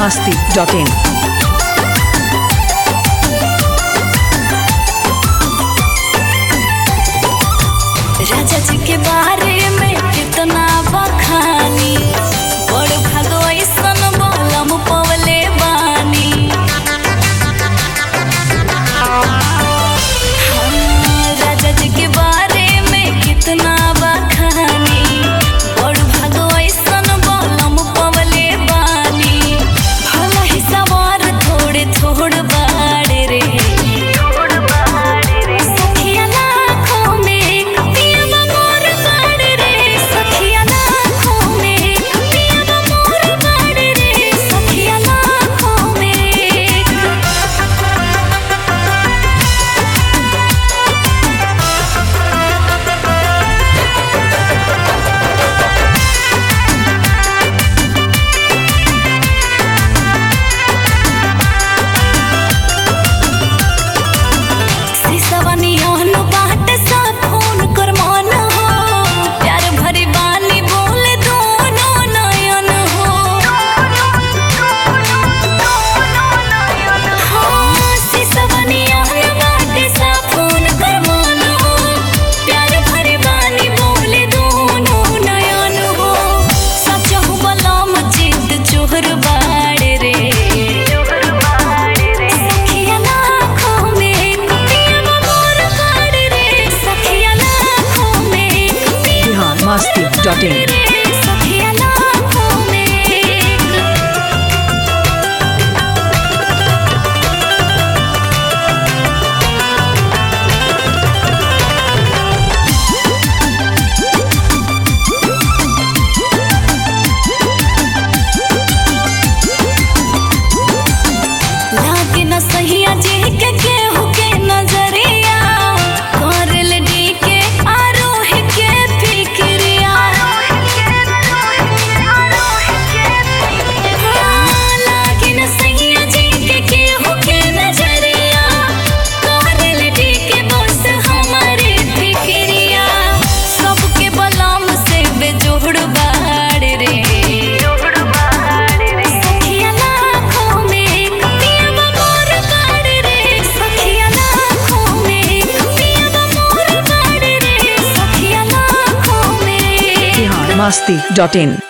masti.in. राजा जी के बारे में कितना बखानी बड़ भागो ऐसन बलम पवले बानी हाँ, राजा जी के बारे में कितना बखानी बड़ भागो ऐसन बलम पवले बानी भला ही सवार थोड़े थोड़ बाड़े रे सखिया लाखों में पिया मोर बाड़ रे सखिया लाखों में पिया मोर बाड़ रे सखिया लाखों में सिसवनियन बाट सा फोन कर मन हो प्यार भरी बानी बोले दोनों नयन हो हाँ, सिसवनियन बाट सा फोन कर मन हो प्यार भरी बानी बोले दोनों नयन हो सच हो बलम चित चोहर बाड़ रे सखिया लाखों में पिया मोर बाड़ रे सखिया लाखों में पिया Bihar masti.in. रे सखिया लाखों में लागे न सहिया जी के केहू के नजरिया करल डी के आरोह के फिक्रिया हाँ, लागे न सहिया जी के केहू के नजरिया करल डी के बस हमारे फिक्रिया सबके बलम से बेजोड़ बाड़ रे सखिया लाखों में पिया मोर बाड़ रे सखिया लाखों में पिया मोर बाड़ रे सखिया लाखों में Bihar masti.in.